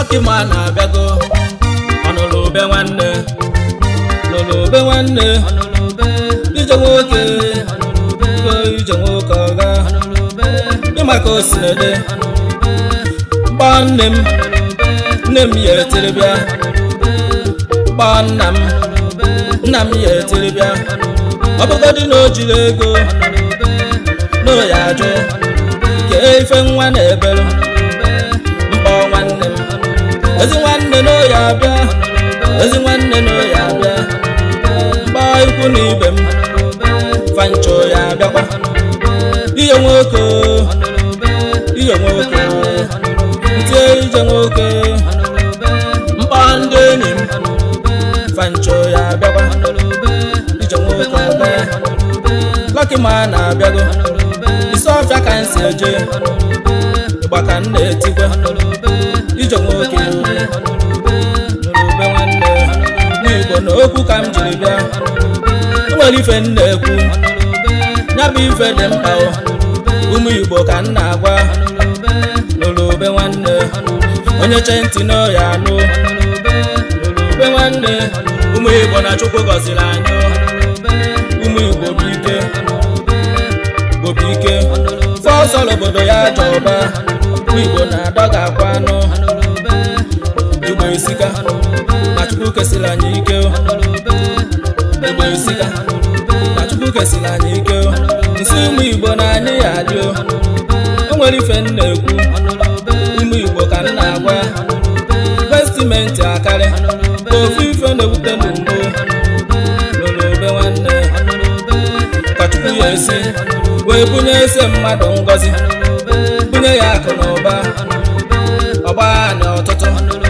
Lucky Man abịago ọnụlụ ube nwanne lụlụ ube nwanne ije nwoke go ije nwoke ọga ịmaka osinede gbaa nne m nne m ya etiri bịa gbaa nna m nna m ya etiri bịa ọ bụgodị na o jiri ego na o ya ajụ kee ife nwa na-ebelu mkpọ nwanne m ezi nwanne na o ya abịa ezi nwanne na o ya abịa mkpọ ikwu na ibe m fancho ya abịakwa ihe nwoke ihe nwoke ntie ije nwoke mkpọ ndị enyi m fancho ya abịakwa ije nwoke ọga Lucky Man na-abịago isi ọfịa ka m si eje ịgba ka m na-etikwa ije nwoke n'urube nwanne n'igbo na okwu ka m jiri bịa o nwere ife m na-ekwu ya bụ ife dị mkpa o ụmụ igbo ka m na-agwa n'urube nwanne onye chee ntị n'oya anụ n'urube nwanne ụmụ igbo na chukwu gọziri anyị o. ụmụ igbo bụ ike igbo bụ ike fọsọl obodo ya jọba ụmụ igbo na-adọga akwa anụ igbo esika na chukwu kesịrị anyị ike o. igbo esika na chukwu kesịrị anyị ike o. nsị ụmụ igbo na anyị ya adị o o nwere ife m na-ekwu ụmụ igbo ka m na-agwa vestimenti akarị ka ofu ife na-ewute m mgbo n'olube nwanne ka chukwu ya esi wee bunye ese mmadụ ngọzi bunye ya akụ na ụba ọgba anyị ọtụtụ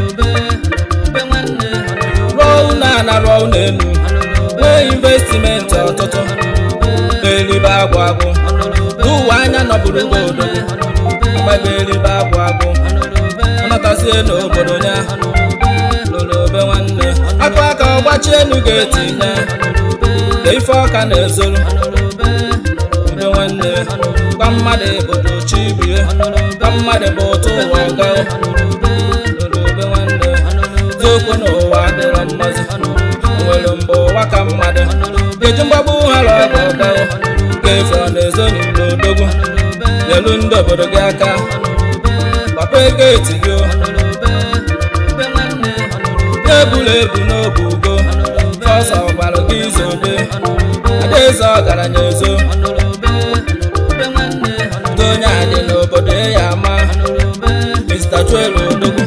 rụọ ụlọ ana rụọ ụlọ elu nwee investimenti ọtụtụ elibe agwụ agwụ n'ụwa anya nọbụrụ gị odogo agbago elibe agwụ agwụ anatazie n'obodo ya n'olobe nwanne akụ aka ọgbachi elu ga-etinye ka ife ọka na-ezoro ube nwanne gwa mmadụ obodo chi bie gwa mmadụ bụ ụtụ ụwa ọga n'olobe nwanne ziokwu n'ụwa adịrọ mmazi nwere mgbe ụwa ka mmadụ ga-eji mgbagbu hara ọga ọga ga-efe ọ na-ezo n'ilo odogwu nyelu ndị obodo gị aka papa ego etigo ebula ebu n'obu ugo fọsọ gwara gị izobe adaeze ọgaranya ezo ndị onye adị n'obodo ya ama Mr. Joel Odogwu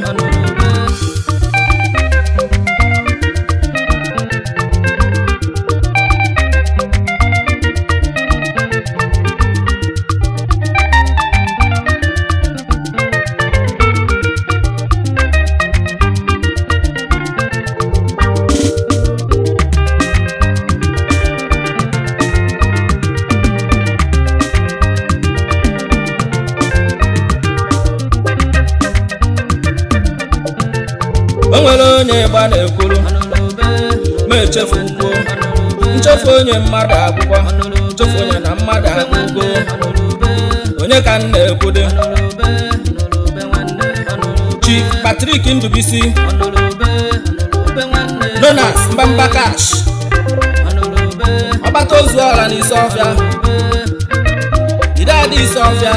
o nwere onye ịgba na-ekwuru ma echefu kwuo nchefu onye mmadụ agwụgwọ nchefu onye na mmadụ agwụgo onye ka m na-ekwude Chief Patrick Ndubisi Jonas Mbamba Cash ọgbata ozu ọra n'isi ọfịa ide adị isi ọfịa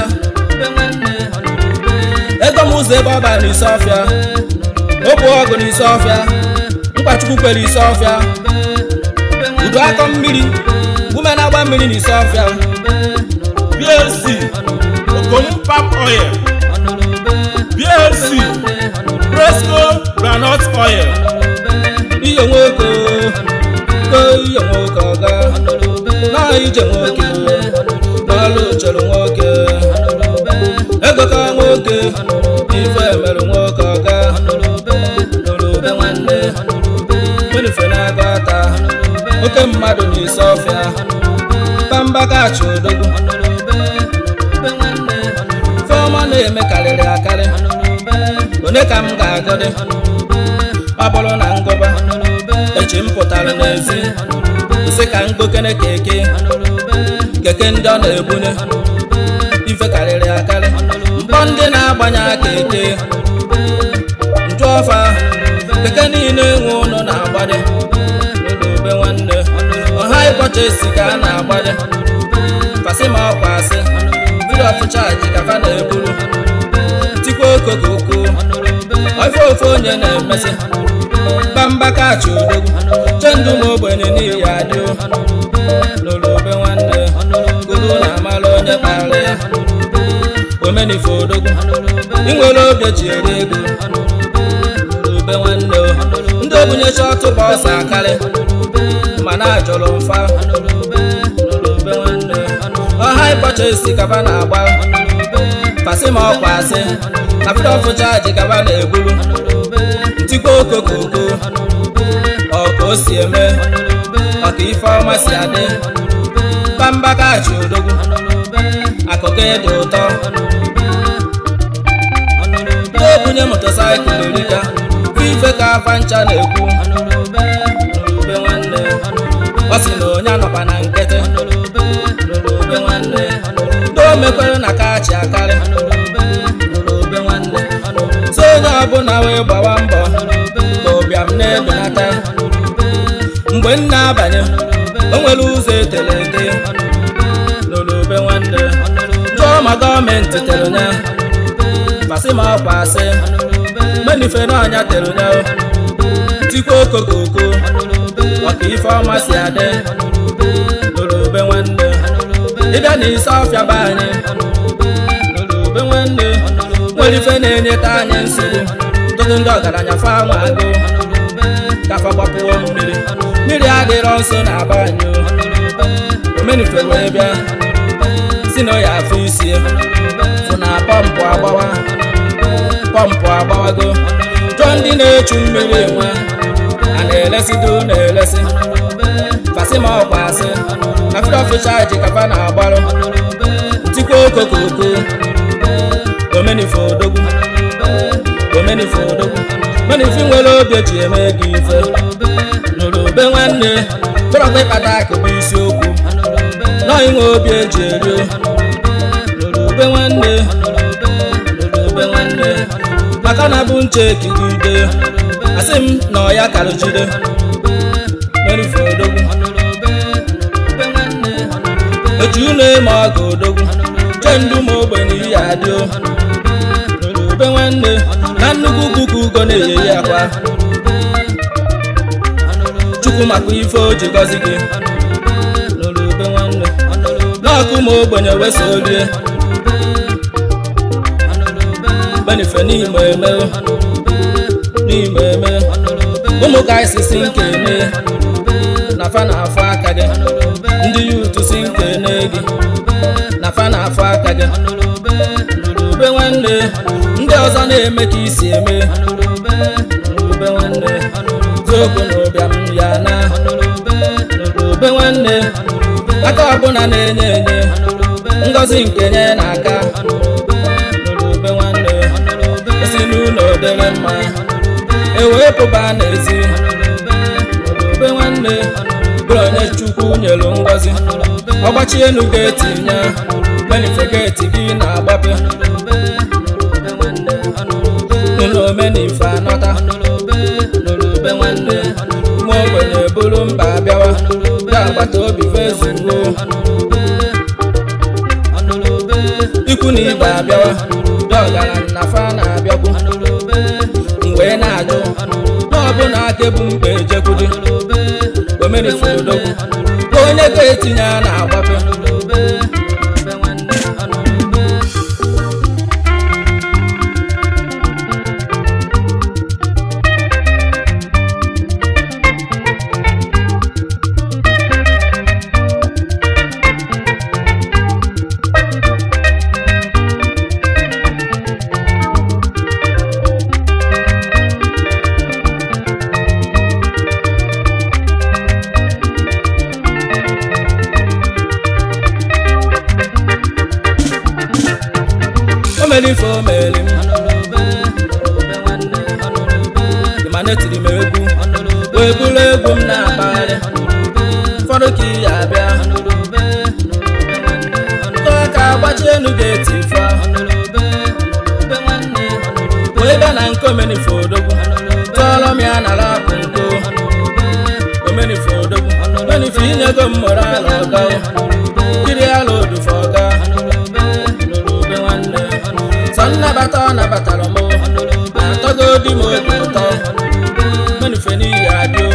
ego m ụzọ ebe ọ bara n'isi ọfịa okwu ọgụ n'isi ọfịa mkpachukwu kwere isi ọfịa udu akọ mmiri ume na-agba mmiri n'isi ọfịa blc okom palm oil blc fresco groundnut oil iyo nwoke ko iyo nwoke ọga na ije nwoke n'ọlụ chọrọ nwoke ego ka nwoke ife merụ nwoke ọga n'olube nwanne menife na-aga ata oke mmadụ n'isi ọfịa pamba kachi odogwu fọma na-eme karịrị akarị onye ka m ga-agọdị ọ bụrụ na ngụba echi m pụtara n'ezi nsị ka ngokene keke keke ndị ọ na-ebunye ife karịrị akarị mkpọ ndị na-agbanye aka eke njụọ ọfa keke niile nwe ụlọ na-agbade n'olube nwanne ọha ịkpọcha esi ka a na-agbade fasị ma ọkwa asị vidio ọfụchaji ka fa na-eburu tikwa okokoko ofe ofe onye na-emesị bamba kachi odogwu chendụ ma ogbenye n'ihi adị n'olube nwanne guru na amala onye kpara ya omenife odogwu inwere obi ji ere ego n'olube nwanne ndị obunyecha ọtụba ọsọ akarị mana ajọrọ mfa n'olube nwanne ọha ịkpọcha esi kaba na-agba pasị ma ọkwa asị na vidio ọfụchaji kaba na-eburu ntikwa okokoko ọka o si eme ọka ife ọma si adị bamba kachi odogwu akụkọ ịdị ụtọ ndị obunye motosaịkụl erika ife ka afa ncha na-ekwu n'olube nwanne ọ sị na onye anọkwa na nkịtị n'olube nwanne ndị o mekwere na kachi akarị n'olube nwanne so onye ọbụla wee gbawa mbọ ka ụbịam na-ebenata mgbe m na-abanye o nwere ụzọ etere ete n'olube nwanne jụọ ma gọọmenti tere nya masị ma ọkwa asị menife n'ọnya tere nya tikwa okokoko ọka ife ọma si adị n'olube nwanne ịbịa na isi ọfịa be anyị n'olube nwanne nwere ife na-enyeta anyị nsogbu tụtụ ndị ọgaranya fa nwa agụ kafa gbapụwo mmiri mmiri adịrọ nso na aba anyị omenife wee bịa si na ya afọ isi fụ na pọmpụ agbawa pọmpụ agbawago chọọ ndị na-echu mmiri nwa a na-elesido na-elesi fasị ma ọkwa asị na fid ọfịchaji kafa na-agbarụ tikwa okokoko omenife odogwu omenife odogwu menife nwere obi eji eme gị ife n'olube nwanne chọrọkwa ịkpata akụ bụ isiokwu nọ inwe obi eji eri n'olube nwanne n'olube nwanne maka na bụ nche kigide asị m na ọya karụjide menife odogwu eji unu eme ọgụ odogwu chee ndụ ma ogbenye ihe adị n'olube nwanne na nnukwu kuku ugo na-eyeyi akwa chukwu maka ife o ji gọzi gị n'olube nwanne n'ọkụ ma ogbenye wesa orie benife n'ime eme n'ime eme ụmụ ka isisi nke eme na fa na-afụ aka gị ndị yutu si nke ne gị na fa na-afụ aka gị n'olube nwanne ndị ọzọ na-eme ka isi eme n'olube nwanne zokwu na ụbịam ya na n'olube nwanne aka ọbụla na-enye enye ngọzi nke nye na-aka n'olube nwanne esi n'ụlọ dere mma ewepụba n'ezi n'olube nwanne bụrụ onye chukwu nyelu ngọzi ọgbachi enu ga-etinye benife geeti gị na-agbape n'ụlọ omenife anọta n'olube nwanne ma ogbenye bụrụ mba bịawa ndị agbata obi vezugo ikwu na ibe abịawa ndị ọgaranya fa na-abịakwu mgbe na-ajụ n'ọbụna aka ebu mkpa ejekwudi omenife odogwu ka onye ga-etinye a na-agbape omelife omeli m ịmana etiri m egwu wee bụrụ egwu m na-akpagharị ụfọdụ ka iyi abịa tọọ ka agbachi elu ga-eti ife ahụ wee bịa na nke omelife odogwu ya nara apụ nko omenife odogwu omenife inyego mmụrụ ala ọga kiri ala odufe ọga n'olube nwanne sọ nnabata ọ nabatara m atọgo di m obi ụtọ omenife n'ihi adịo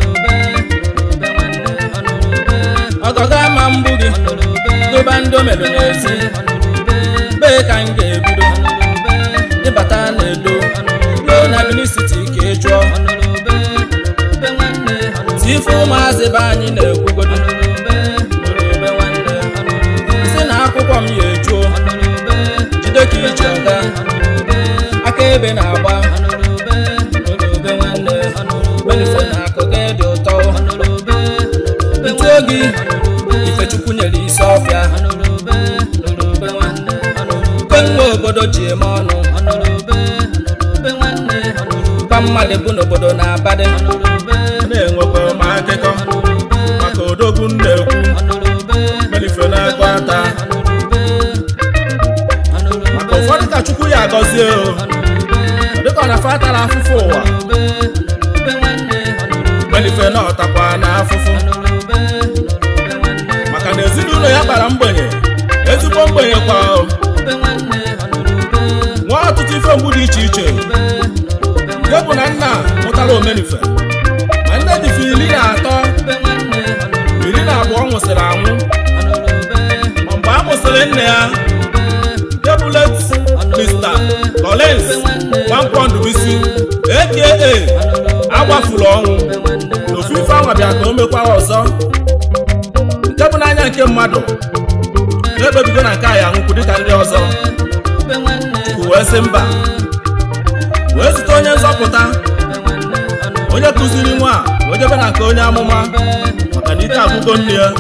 ọgọga ma mgbu gị doba ndị omelu n'ezi bee ka m ga-ebido ịbata na-edo loo na Benin City ka ị jụọ tife ụmụazị be anyị na-ekwugodo si na akwụkwọ m ya ejuo jide ka iji ọga aka ebe na-agba olube nwanne benife na akụ gị dị ụtọ ntu ogi ifechukwu nyere isi ọfịa kenwe obodo ji eme ọnụ kwa mmadụ bụ n'obodo na-abadị na-enwekwa m akụkọ maka odogwu m na-ekwu melife na-ekwe ata maka ụfọdụ ka chukwu ya agọzie o ọ dịka ọ na-afa atara afụfụ ụwa melife na ọtakwa na afụfụ maka na ezinụlọ ya kpara mgbenye ezigbo mgbenye kwa o. nwa ọtụtụ ife mgbu dị iche iche nke bụ na nna mụtara omenife ma nne dịfe iri na atọ iri na abụọ nwụsịrị anwụ ma mgbe a mụsịrị nne ya nke bụ let Mr. Collins Nwankwọ Ndubisi aka agbafuru ọnwụ na ofu ife anwa bịa ka o mekwa ọzọ nke bụ n'anya nke mmadụ na-ekpebigo na nke a ya nwụkwu dịka ndị ọzọ Chukwu wee sị mba wee zute onye nzọpụta onye kụziri nwa a wee jebe na nke onye amụma maka na ike agwụgo nne ya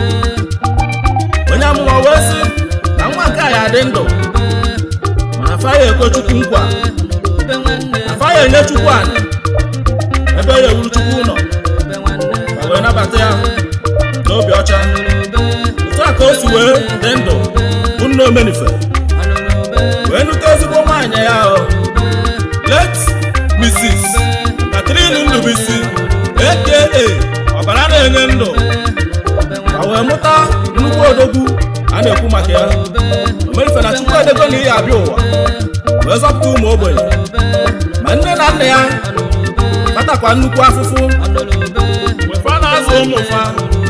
onye amụma wee sị na nwa nke a ya adị ndụ mana afa ya ekwe chukwu nkwa afa ya enye chukwu anị ebe ya ewuru chukwu ụlọ ma wee nabata ya n'obi ọcha otu a ka o si wee dị ndụ bụ nne omenife wee nute ezigbo nwaanyị ya ahụ let Mrs. Catherine Ndubisi aka ọbara na-enye ndụ ma wee mụta nnukwu odogwu a na-ekwu maka ya omerife na chukwu edego na ihe abịa ụwa wee zọpụta ụmụ ogbenye ma nne na nna ya kpatakwa nnukwu afụfụ mgbe fa na-azụ ụmụ fa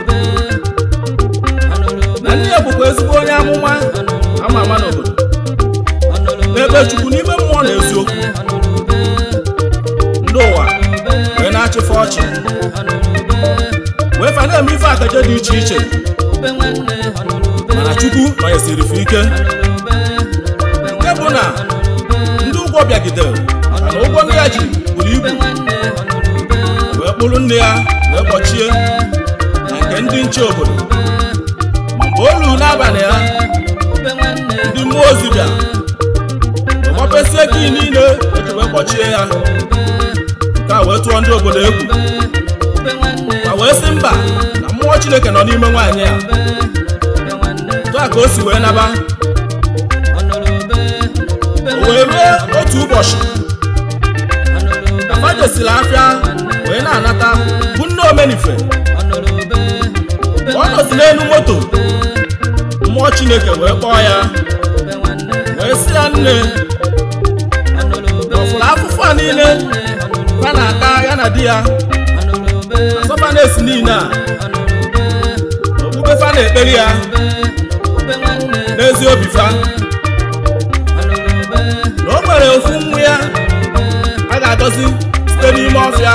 na nne ya bụkwa ezigbo onye amụma ama ama n'obodo n'ebe chukwu n'ime mmụọ na eziokwu ndị ụwa wee na-achịfe ọchị wee fa na-eme ife akaje dị iche iche mana chukwu nọnyesiri fe ike nke bụ na ndị ụgwọ bịagidere mana ụgwọ ndị ya ji buru ibu wee kpụrụ nne ya wee kpọchie na nke ndị nche obodo ma mgbe o luru n'abalị ya ndị mmụọ ozi bịa ọmapesie gị niile eji wee kpọchie ya nke a wee tụọ ndị obodo egwu ma wee sị mba na mmụọ chineke nọ n'ime nwaanyị a otu a ka o si wee naba o wee ruo otu ụbọchị afa jesiri afịa wee na-anata bụ nne omenife ka ọ nọzi n'elu moto mmụọ chineke wee kpọọ ya wee sị ya nne ọfụrụ afụfụ a niile fa na-aka ya na di ya asọfa na-esi niile a okpukpe fa na-ekperi ya n'ezi obi fa na o nwere ofu nwa ya a ga-agọzi site n'ime ọfịa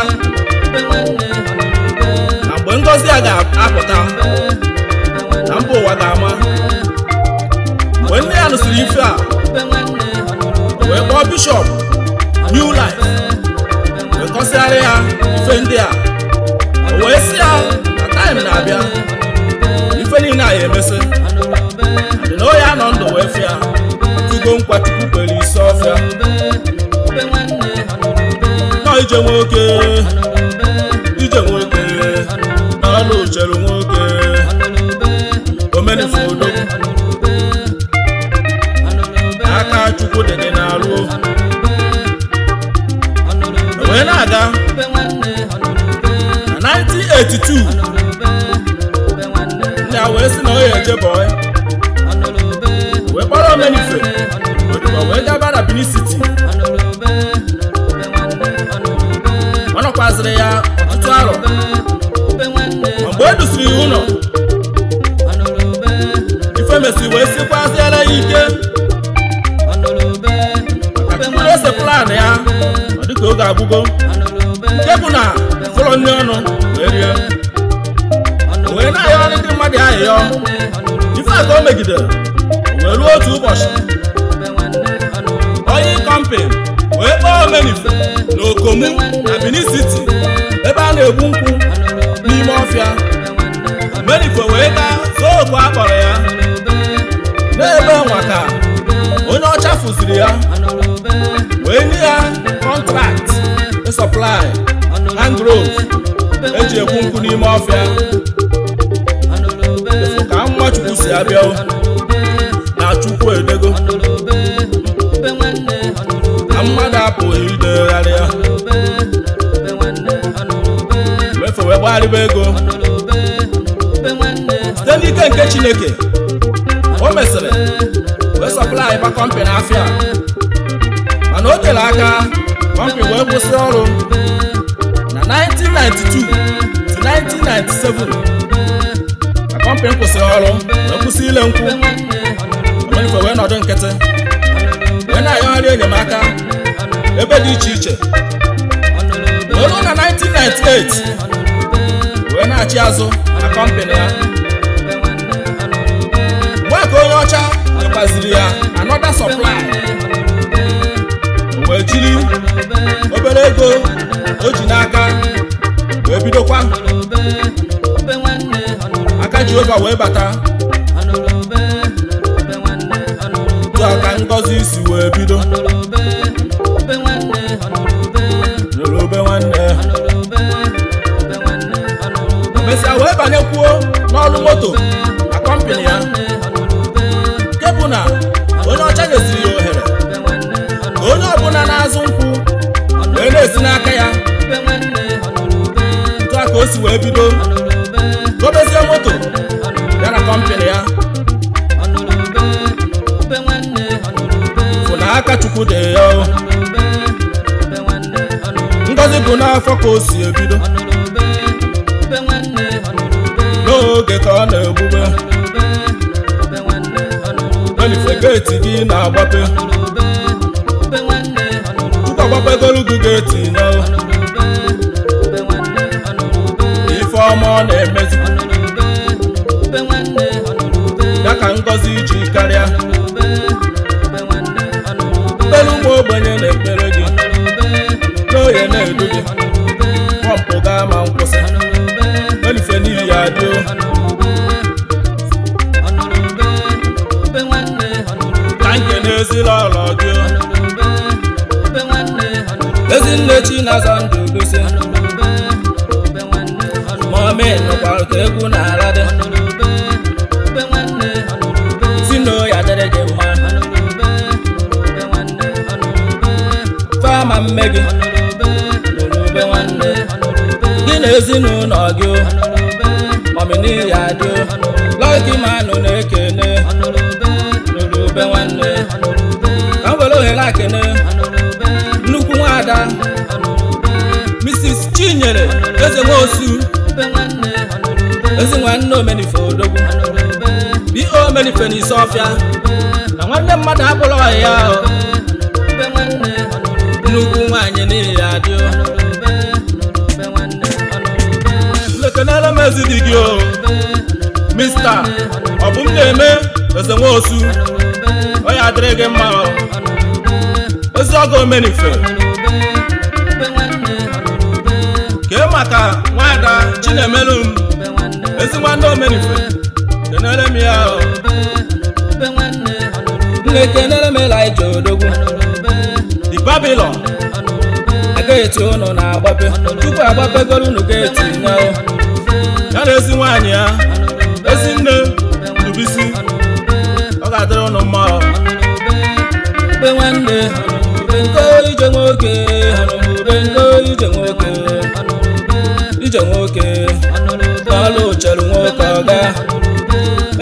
na mgbe ngọzi a ga-apụta na mba ụwa ga-ama mgbe nne ya nụsịrị ife a wee kpọọ bishọp new life wee kọsịgharị ya ife ndị a o wee sị ya na taịm na-abịa ife niile a ya emesị dị na onye anọ ndụ wee fịa tugo nkwa chukwu kwere isi ọfịa nọ ije nwoke ije nwoke n'ọnụ ucheru nwoke omenife odogwu aka chukwu dị gị n'alụ wee na-aga 1982 nna ya wee sị na ọ ya eje bọị wee kpọrọ omenife odibo wee gaba na Benin City ọ nọkwazịrị ya ọtụtụ arọ ma mgbe e dusiri ya ụlọ ife mesiri wee sikwaziela ya ike maka tupu ese plan ya ọ dịka oge agwụgo nke bụ na fụlọ nri ọnụ wee rie o wee na-ayọ ndị mmadụ ayịyọ ife a ka o megidere o wee ruo otu ụbọchị onye kọmpin wee kpọọ omenife na okomu na Benin City ebe a na-egbu nkwụ n'ime ọfịa omenife wee gaa zoo oku a kpọrọ ya n'ebe nwa ka onye ọcha fụziri ya wee nye ya kọntrakt ịsọplai mangrove eji egbu nkwụ n'ime ọfịa efu ka nwa chukwu si abịa na chukwu edego na mmadụ apụghị idegharị ya mefe wee gbagharịba ego site n'ike nke chineke o mesịrị wee sọplai ba kọmpanị afịa mana o tere aka kọmpanị wee kwụsị ọrụ na 1992 to 1997 ka kọmpanị kwụsịrị ọrụ wee kwụsị ile nkwụ omenife wee nọdụ nkịtị wee na-ayọgharị enyemaka ebe dị iche iche wee ruo na 1998 wee na-achị azụ na kọmpanị ya mgbe ka onye ọcha nyekwaziri ya anọda sọplai o wee jiri obere ego o ji n'aka wee bidokwa aka Jehova wee bata tụ aka ngọzi si wee bido n'olobe nwanne mesịa wee banyekwuo n'ọrụ moto na kọmpanị ya nke bụ na onye ọcha nyeziri ya ohere ka onye ọbụla na-azụ nkwụ wee na-esi n'aka ya tụ aka o si wee bido gobezie moto ya na kọmpanị ya fụ na aka chukwu dị ya o. ngọzi bụ n'afọ ka o si ebido n'oge ka ọ na-egbube elife geeti gị na-agbape tupu agbapegolu gị geeti ya o. ife ọma ọ na-emezi ya ka ngọzi ji karịa mkpere ụmụ ogbenye na-ekpere gị n'oye na-edu gị pọmpụ gaa ma nkwụsị elife n'ihi ya dị o. ka nke n'ezila ọlọ gị o. ezinne chi na-aza ndụ gosi mọmi nụkwara ka egwu na-ala dị si na ya dịrị gị mma fama mme gị n'olube nwanne gị na ezinụlọ gị o. mọmi n'ihi ya dị o. lọki manụ na-ekene n'olube nwanne ka m were ohere akene nnukwu nwaada mrs chinyere eze nwosu ezi nwanne omenife odogwu bo omenife n'isi ọfịa na nwanne mmadụ abụrụ ọhịa ya o. nnukwu nwaanyị n'ihi ya dị o. lekenere m ezi di gị o mista ọ bụ m na-eme eze nwosu ọ ya adịrị gị mma o. ezi ọgọ omenife kee maka nwada chinemelu m ezi nwanne omenife kenere m ya o nne kenere m elija odogwu di babilon geeti unu na-agbape tupu agbapegoro unu geeti ya o ya na ezi nwaanyị ya ezi nne dubisi ọ ga-adịrị unu mma o be nwanne nke ije nwoke ije nwoke ije nwoke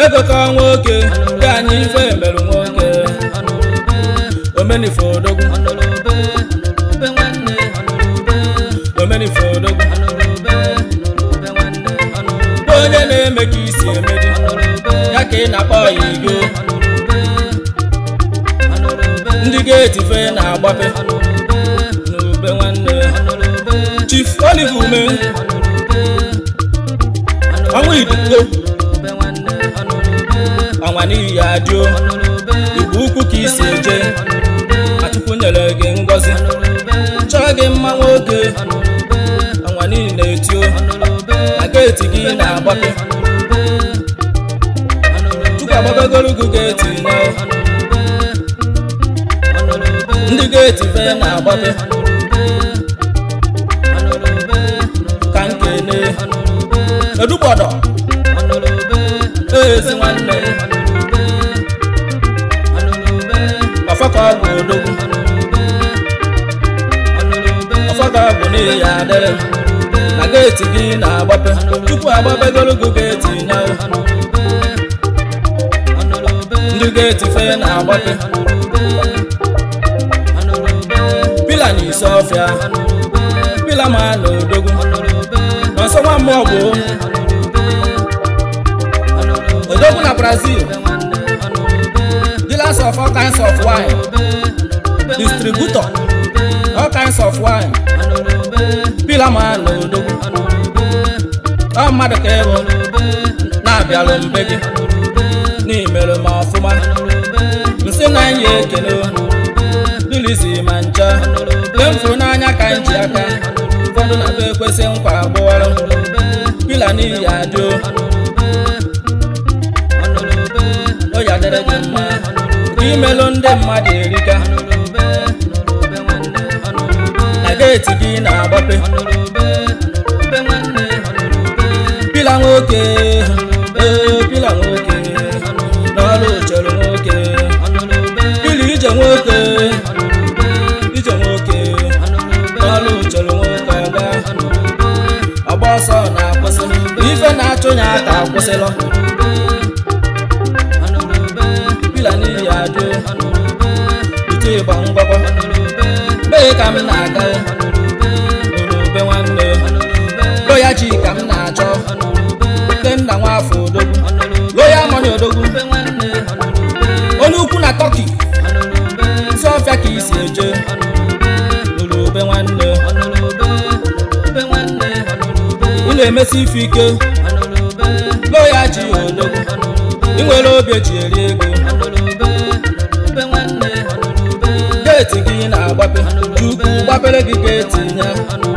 mekọka nwoke ka anyị ife merụ nwoke omenife odogwu omenife odogwu onye na-eme ka isi emedi ya ka ị na-akpọ ya igo ndị geeti fe na-agbape n'ube nwanne chief olive ume ọnwa iduko ọnwa n'iyi adịo igwe ukwu ka isi eje achukwu nyere gị ngọzi chọọ gị mma nwoke ọnwa n'iyi na-etio na geeti gị na-agbape chukwu agbagogoro gị geeti na ndị geeti fe na-agbape ka nkene edugbọdọ ezi nwanne ọfọkọ ọgwụ odogwu ọfọkọ ọgwụ n'ihi ya adịrị na geeti gị na-agbape tupu agbapegoro gị geeti nya ndị geeti fe na-agbape pila na isi ọfịa pila ma na odogwu n'ọsọ nwa mmụọ bụ odogwu na brazil dealers of all kinds of wine distributor all kinds of wine pila ma na odogwu ọ mmadụ ka ịbụ na-abịalụ mbe gị n'imere ma ọfụma nsị na anyị ekele dilizi ma ncha mgbe m fụrụ n'anya ka m ji aka ụfọdụ na-abụ ekwesị nkwa agbụọrọ pila n'ihi adịo o ya dịrị gị mma ka imelụ ndị mmadụ erika na geeti gị na-agbape pila nwoke ee pila nwoke n'ọrụ chere nwoke pila ije nwoke ije nwoke n'ọrụ chere nwoke ọga ọgba ọsọ na-akwụsị ife na-achụ ya aka akwụsịlọ pila n'ihi adị ite ịgba ngwakọ mee ka m na-aga orube nwanne loya ji ka m na-achọ nke nna nwafọ odogwu loya mọni odogwu onye ukwu na tọki isi ọfịa ka isi eje orube nwanne ị na-emesi ife ike loya ji odogwu ị nwere obi eji eri ego geeti gị na-agbape chukwu gbapere gị geeti nya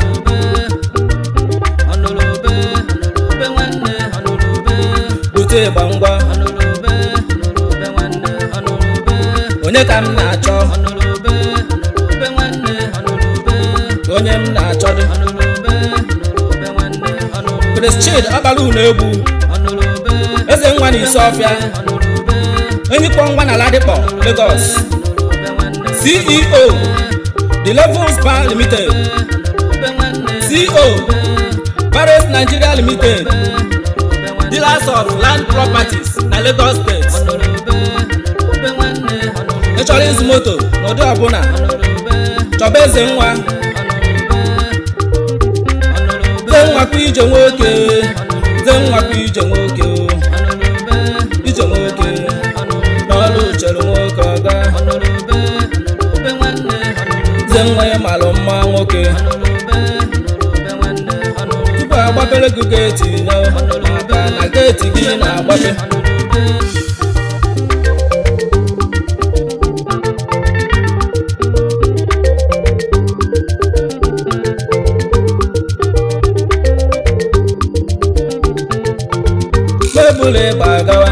bute ịgba ngwa onye ka m na-achọ onye m na-achọ dị Christchid ọkpara unu egwu eze nwa na isi ọfịa enyikpọ ngwa na ladikpọ Lagos CEO The Levels Bar Limited CO Paris Nigeria Limited Dealers of Land Properties na Lagos State ị chọrọ ịzụ moto n'ụdị ọbụla chọba eze nwa eze nwa kwa ije nwoke eze nwa kwa ije nwoke o. ije nwoke n'ọrụ chere nwoke ọga eze nwa ya malụ mma nwoke tupu agbapere gị geeti ya maka na geeti gị na-agbape mebụlụ ịgba gawa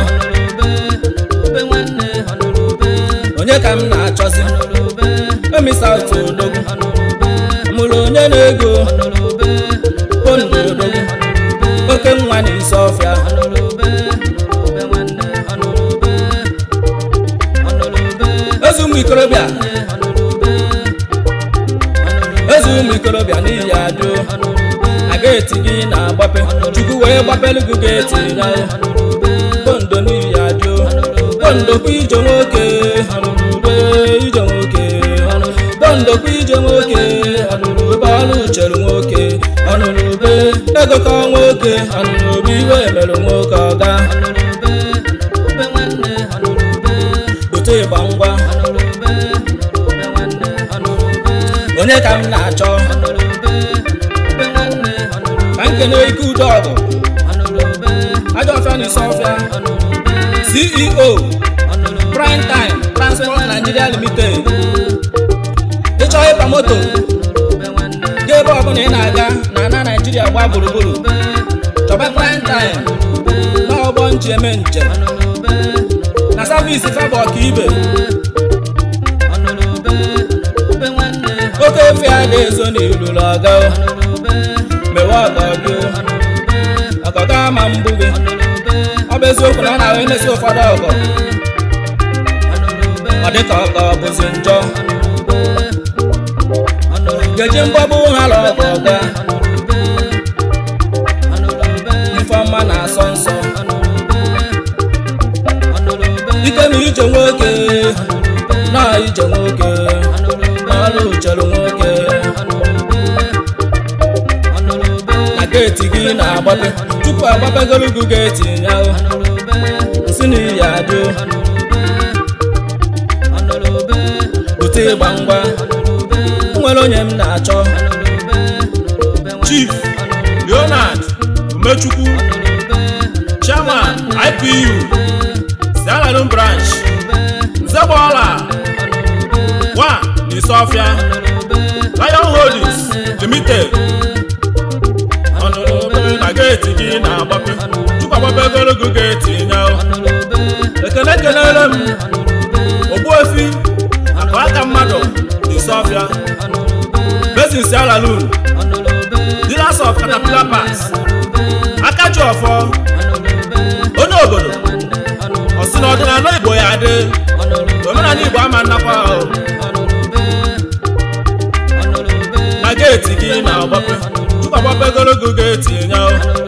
onye ka m na-achọzi emisa otu odogwu mụrụ onye na-ego pondo odogwu oke nwa na isi ọfịa eze ụmụ ikorobịa eze ụmụ ikorobịa n'ihi adụ na geeti gị na-agbape chukwu wee gbapelu gị geeti ya pondo n'ihi bondokwa ije nwoke ọnụnụbe ije nwoke bondokwa ije nwoke ọnụnụbe ọlụ chere nwoke ọnụnụbe egokọ nwoke ọnụnụbe iwe mere nwoke ọga otu ịgba ngwa onye ka m na-achọ ka nkene ike udo ọgụ ajọ ọfịa na isi ọfịa ceo prime time transport nigeria limited ịchọ ịkpa moto ga ebe ọbụla ị na-aga na ana naijiria gba gburugburu chọba prime time n'ọgbọ nji eme njem na savisi fabụ ọkaibe oke efe a na-ezo n'ilulu ọga mewe ọgọ gị ọgọga ama mbụ gị ọ bụ eziokwu na ọ na-ahụ emesi ụfọdụ ọgọ ọ dị ka ọgọ bụzi njọ geji mgbọbụ ha lụ ọgọ ọga ifeọma na-asọ nsọ ike na ije nwoke na ije nwoke ọlụ chere nwoke na geeti gị na-agbape tupu agbapegoro gị geeti ya nsị na iyi adị bute ịgba ngwa o nwere onye m na-achọ chief leonard umechukwu chairman ipu sialalum branch nzegbola wa n'isofia lion holdings limited ọnụnụbe na geeti gị na-agbape tupu agbape ogologo geeti nya ekele kelere m ogbuefi akụ aka mmadụ n'isofia basin sialalum dealers of caterpillar parts akaji ọfọ onye obodo ọsị na ọdịnala igbo ya adị omenala igbo ama nnakwa ahụ na geeti gị na-agbape tupu agbape ogologo geeti nya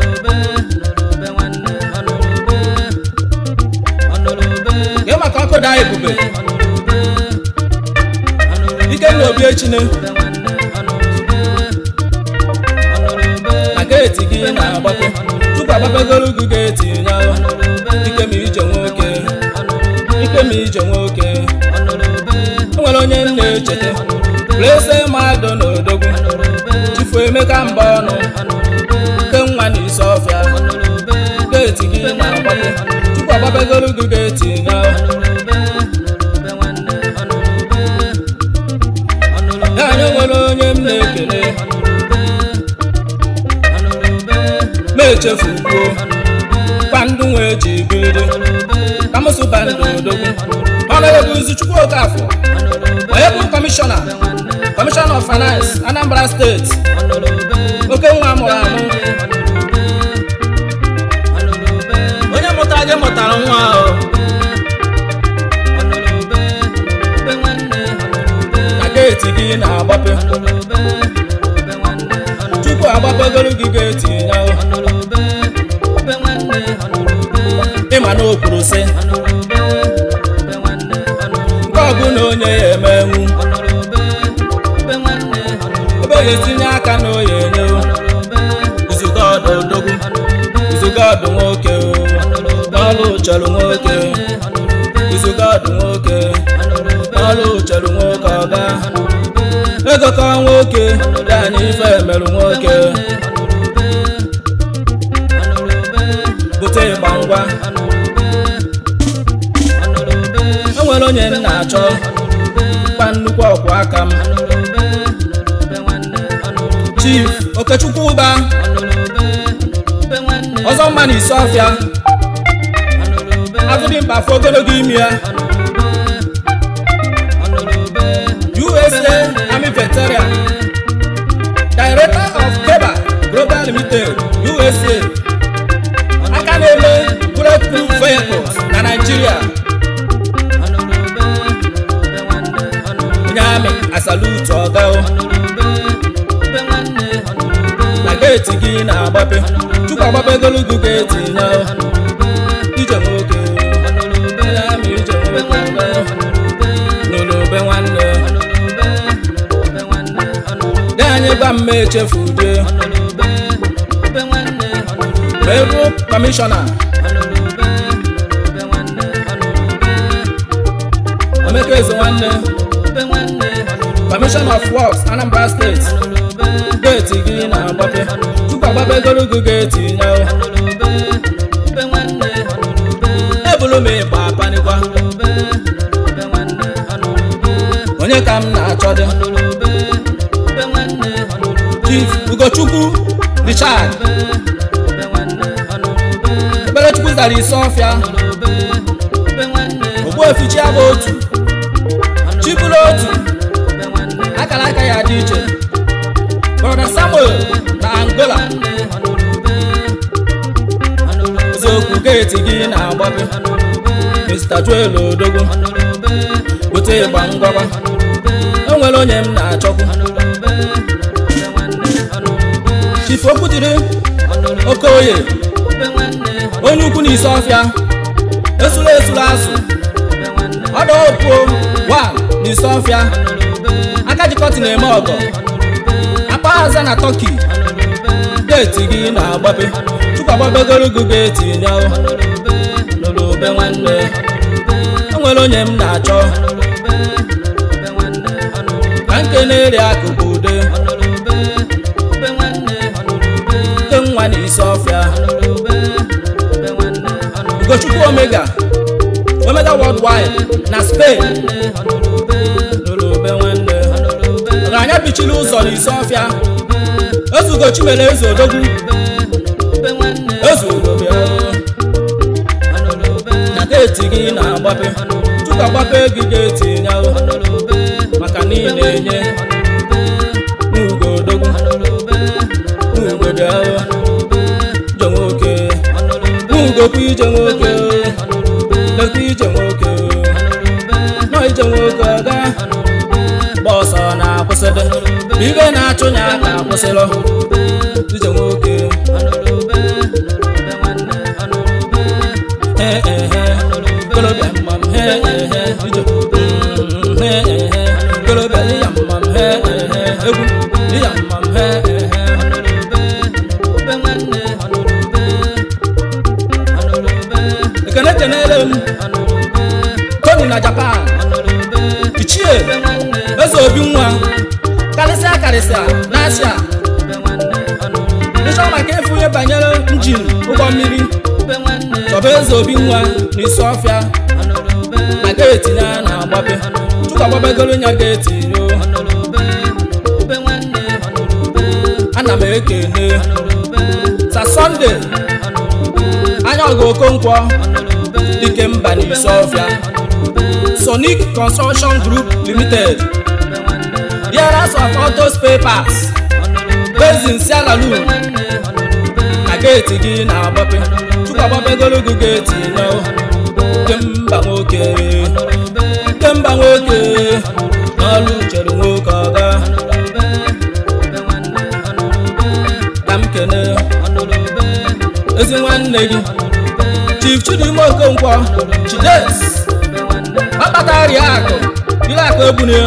gị maka ọkụ daa ebube ike na obi echine na geeti gị na-agbape tupu agbapegoro gị geeti ya ike ma ije nwoke ike ma ije nwoke o nwere onye m na-echeta plese mmadụ na odogwu chifu emeka mba ọnụ nke nwa na isi ọfịa geeti gị na-agbape tupu agbapegoro gị geeti ya ya anyị nwere onye m na-ekele ma echefukwuo bandụ nwee ji biri ka m sụba ndụ odogwu ọnụ ebe izu chukwu okafọ onye bụ kọmishọna kọmishọna of finance anambra steeti oke nwa mụrụ amụ onye mụtara gị mụtara nwa ahụ na geeti gị na-agbape tupu agbapegoro gị geeti ya ịma na o kwuru sị nke ọbụla onye ya emenwu ebe ya etinye aka na oya enye izuga ọdụ odogwu izuga ọdụ nwoke n'ọlụ chọrọ nwoke izuga ọdụ nwoke n'ọlụ chọrọ nwoke ọga egokọ nwoke ya na ife emerụ nwoke bute ịgba ngwa o nwere onye m na-achọ gba nnukwu ọkwụ aka m chief okechukwu ụba ọzọ mma na isi ọfịa agụdị mkpa afọ ogologo imi ya usa army veteran director of keba global limited usa aka na-eme bulletproof vehicles na nigeria onye amị asalutu ọga na geeti gị na-agbape tupu agbapegolu gị geeti ya ije nwoke onye amị anyị gwa mma echefu die wee bụ kọmishọna emeka eze nwanne kọmishọna of works anambra steeti geeti gị na-agbape tupu agbapegoro gị geeti nye ebulu m ịgba apanikwa onye ka m na-achọ dị chief ugochukwu richard ekperechukwu zara isi ọfịa ogbuefichi abụ otu chibụrụ otu akara aka ya dị iche brọda samuel na angola eziokwu geeti gị na-agbape mr joel odogwu bute ịgba ngwagwa o nwere onye m na-achọkwu chief okwudiri okoye onye ukwu na isi ọfịa esula esula azụ ọdọ opuo wa na isi ọfịa aka jikọtị na-eme ọgọ akpa aza na tọki geeti gị na-agbape tupu agbabegoro gị geeti nye n'olube nwanne o nwere onye m na-achọ ka nke na-eri akụkụ ude nke nwa na isi ọfịa ugochukwu omega omega worldwide na spain n'olube nwanne ọgaranya bichiri ụzọ n'isi ọfịa ezugo chimere eze odogwu ezugo bịa na geeti gị na-agbape tupu agbape gị geeti nyawo maka niile enye n'ugo odogwu n'ugo bịa ije nwoke n'ugokwu ije nwoke lekwa ije nwoke nọ ije nwoke ọga gba ọsọ na-akwụsịdị ibe na-achụ ya ka akwụsịlọ ije nwoke he ehe kolobịa mma m he ehe ije Mm, he ehe kolobịa ịya mma m he ehe egwu ịya mma m he ehe ekene kenere m tony na japan ichie eze obi nwa karịsịa karịsịa n'asịa ịchọ maka ịfụ ihe banyere njin ụgbọ mmiri chọba eze obi nwa n'isi ọfịa na geeti ya na-agbape tupu agbabegoro ya geeti yo ana m ekene sa sọnde anya ọga okonkwo dike mba n'isi ọfịa sonic construction group limited dealers of auto spare parts based in sierra leone na geeti gị na-agbape tupu agbapegoro gị geeti nye kemba nwoke kemba nwoke n'ọlụ chere nwoke ọga ka m kene ezi nwanne gị chief chidime okonkwo chides akpata rie akụ ire akụ ebunye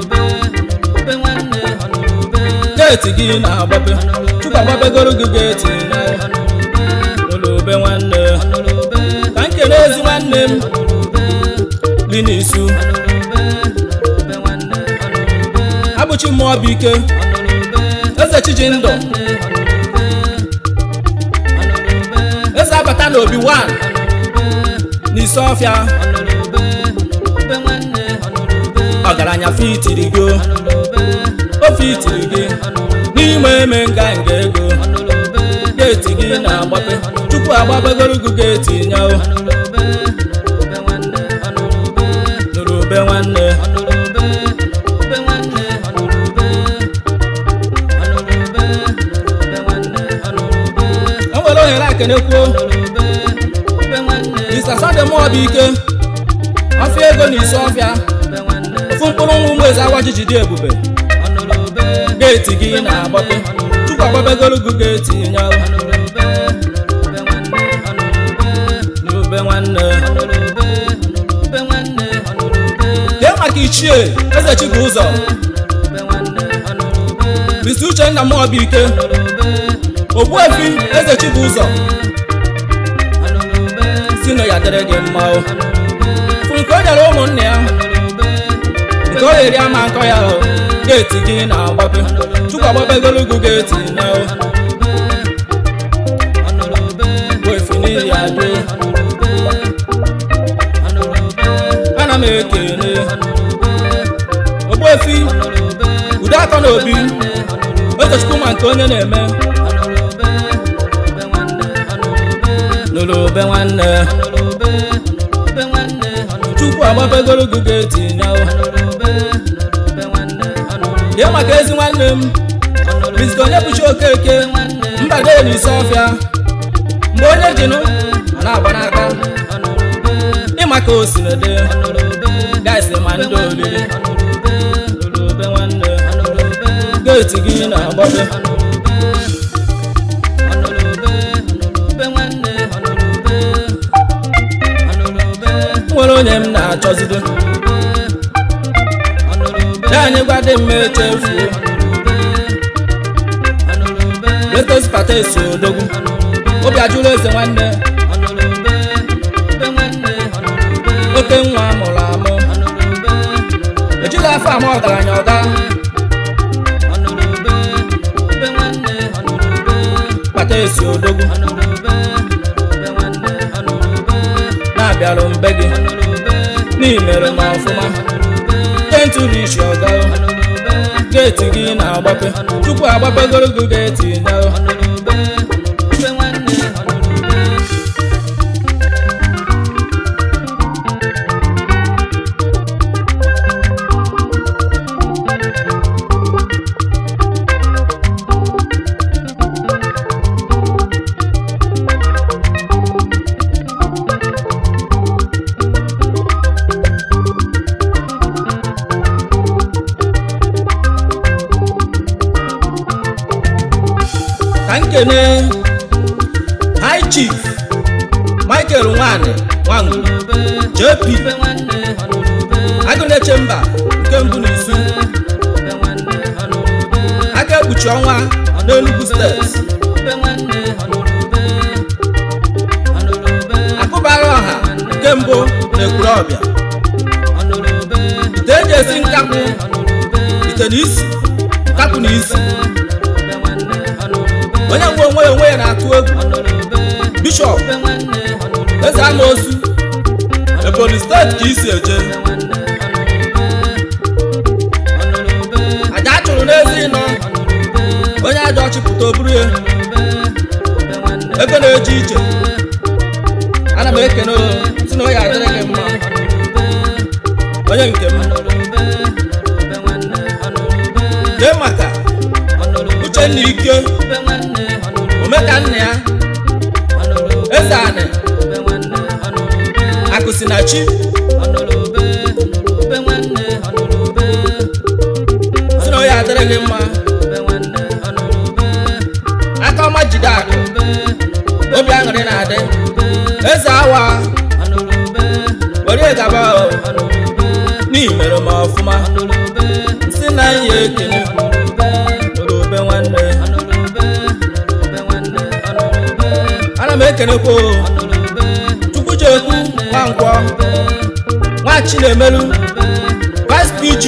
geeti gị na-agbape tupu agbapegoro gị geeti n'olube nwanne ka nkele ezi nwanne m linisu abụchi mmụọ bụ ike eze chiji ndụ eze abata n'obi 1 n'isi ọfịa ọgaranya fitiri gị o fitiri gị n'ime eme nga nga ego geeti gị na-agbape tupu agbabegoro gị geeti nyawo n'olube nwanne o nwere ohere akenekwuo mr sunday mụọ bụ ike ọfịa ego na isi ọfịa ofu mkpụrụ nwa ụmụ eze awa jiji dị ebube geeti gị na-agbape tupu agbabegoro gị geeti nyawo n'ube nwanne kee maka ichie eze chibụ ụzọ Mr. Uchenna Mobiike Ogbuefi Eze Chibụzọ si na ya dịrị gị mma o fụ nke o nyere ụmụnne ya nke o eri ama nkọ ya o geeti gị na-agbape chukwu agbapegoro ugwu geeti na o Ogbuefi n'ihi ya do ana m ekele Ogbuefi ude akọ na obi echechukwu ma nke onye na-eme n'olobe nwanne chukwu agbapegoro ugwu geeti na o ihe maka ezi nwanne m Mr. onye bụchi okeke mbade n'isi ọfịa mgbe onye jinụ a na-agba n'aka ịma ka o si nede gaisi ma ndị oriri Ololobe nwanne geeti gị na-agbabe nwere onye m na-achọzide ya anyị gwa dị mma echefuo letos patesi odogwu obi ajụrụ eze nwanne oke nwa amụrụ amụ ejighị afọ ama ọgaranya ọga patesi odogwu na-abịarụ mbe gị n'imere m ọfụma kentụrụ isi ọga geeti gị na-agbape tupu agbapegoro gị geeti na ka nkene high chief michael nwanyị nwangu jp agụneche mba nke mbụ n'izu aka ekpuchi ọnwa n'enugu steeti akụbara ọha nke mbụ na-ekwuru ọbịa ite eji esi nkapụ ite na isi nkapụ na isi onye nwe onwe ya onwe ya na-atụ egwu bishọp eze amaosu ebonyi steeti ka isi eje aja a chụrụ n'ezi ịnọ onye aja ọchịpụta oburu ya ego na-eje ije ana m ekene o si na onye adịrị gị mma onye nke m dee maka uchenna ike omeka nna ya eze anị akụsi na chi si na onye adịrị gị mma aka ọma jide akụ obi aṅụrị na-adị eze awa were gaba o n'ihi mere m ọfụma si na ya ekele olobe nwanne ana m ekenekwa o chukwujekwu nwankwọ nwa chinemelu vice pg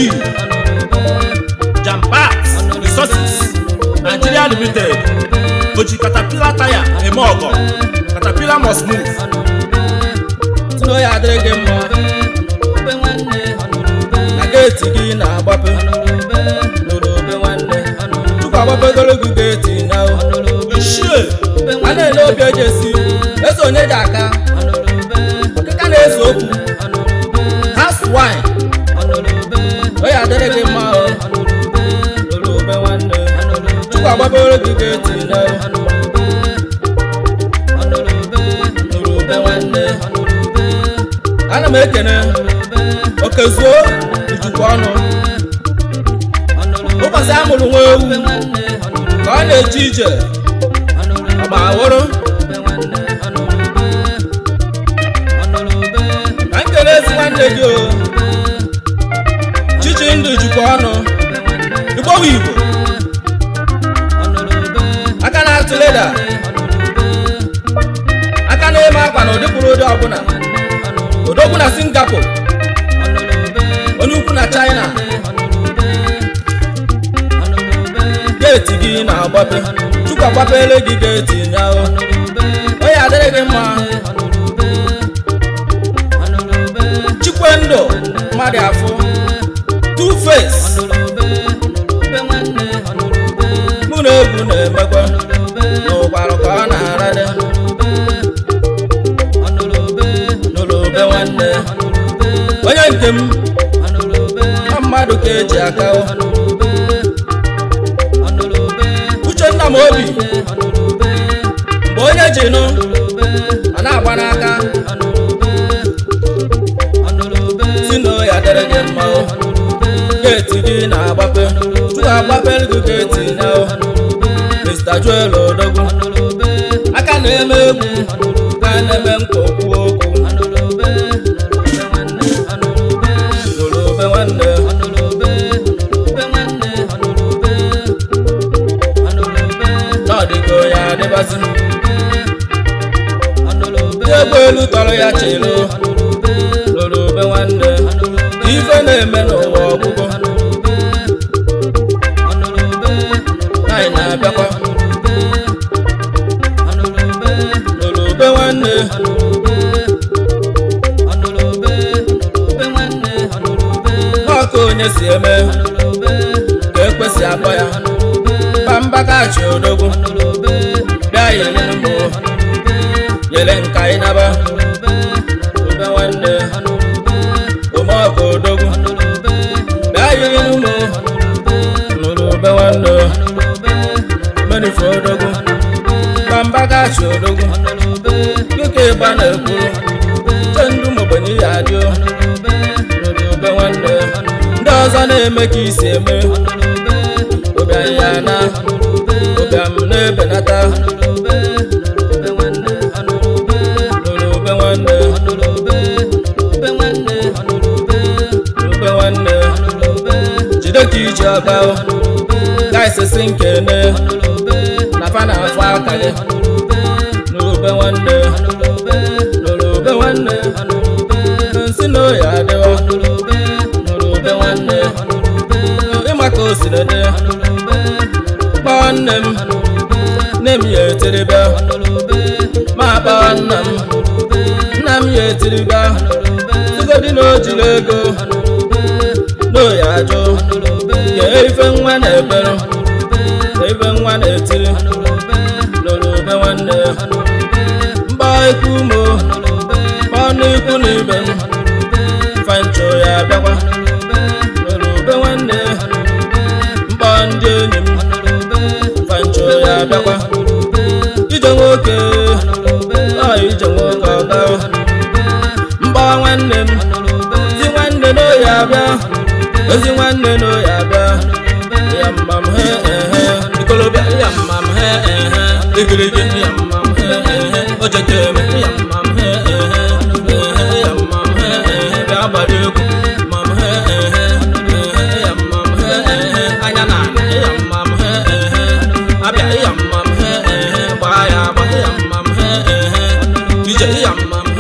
jampat resources nigeria limited oji katapila taya eme ọgọ katapila must move si na ya adịrị gị mma na geeti gị na-agbape n'olobe nwanne tupu agbapegoro gị geeti na ishie a na-ele obi eji esi eze onye ji aka ọkịka na-ese okwu has wine onye adịrị gị mma o n'olobe nwanne tupu agbapegoro gị geeti na n'olobe nwanne ana m ekene okezuo ijikwa ọnụ ụbọchị a mụrụ nwa ewu ka ọ na-eje ije ọgba ahụrụ ka m kele ezi nwanne gị o chichi ndụ jikwa ọnụ igbowe igbo apple onye ukwu na china geeti gị na-agbape chukwu agbapele gị geeti nyaahụ onye adịrị gị mma chikwendụ mmadụ afọ two face mụ na egwu na-emekwa n'ụkwarụ ka ọ na-arade n'olobe nwanne onye nke m na mmadụ ka eji aka uchenna m obi mgbe onye ji nụ a na-agba n'aka si na ya dịrị gị mma o. geeti gị na-agbape chukwu agbapere gị geeti ya o. Mr. Joel Odogwu aka na-eme egwu ka na-eme nkwa okwu okwu n'olobe nwanne n'ọdịgo ya adịbazi egbe elu tọrọ ya chịlụ n'olobe nwanne ife na-eme n'ụwa ọgwụgwụ anyị na-abịakwa n'olobe nwanne n'ọka onye si eme ka ekwesị akpọ ya pambakachi odogwu bịa yere mbụ yere nka ịnaba obe nwanne omeọka odogwu bịa yere mbụ n'olobe nwanne menife odogwu pambakachi odogwu dịka ịgba na-ekwuru che ndụ mogbenye ya adị n'olobe nwanne ndị ọzọ na-eme ka isi eme ụbịam ya na ụbịam na-ebenata n'olobe nwanne ube nwanne jide ka iji ọga gaisisi nkene na fa na afọ aka gị n'ube nwanne n'olube nwanne nsị na oyi adịwa n'olube nwanne ịma ka o siri dị kpọọ nne m nne m ya etiri bịa ma kpọọ nna m nna m ya etiri bịa sigodi na o jiri ego n'oyi ajụ ke ife nwa na-ebere ka ife nwa na-etiri n'olube nwanne mgbọ ikwu mo kpọọ n'ikwu na ibe m fancho ya bịakwa n'olube nwanne mkpọ ndị enyi m fancho ya bịakwa ije nwoke ọ ije nwoke ọga mkpọ nwanne m ezi nwanne n'oyi abịa ezi nwanne n'oyi abịa ya mma m he ehe ikolobịa ya mma m he ehe igirigi ya mma m he ehe ojetem ya mma m he ehe ehe ya mma m he ehe bịa gbara egwu mma m he ehe ehe ya mma m he ehe anya na ana ya mma m he ehe abịa ya mma m he ehe gbaa ya agba ya mma m he ehe ije ya mma m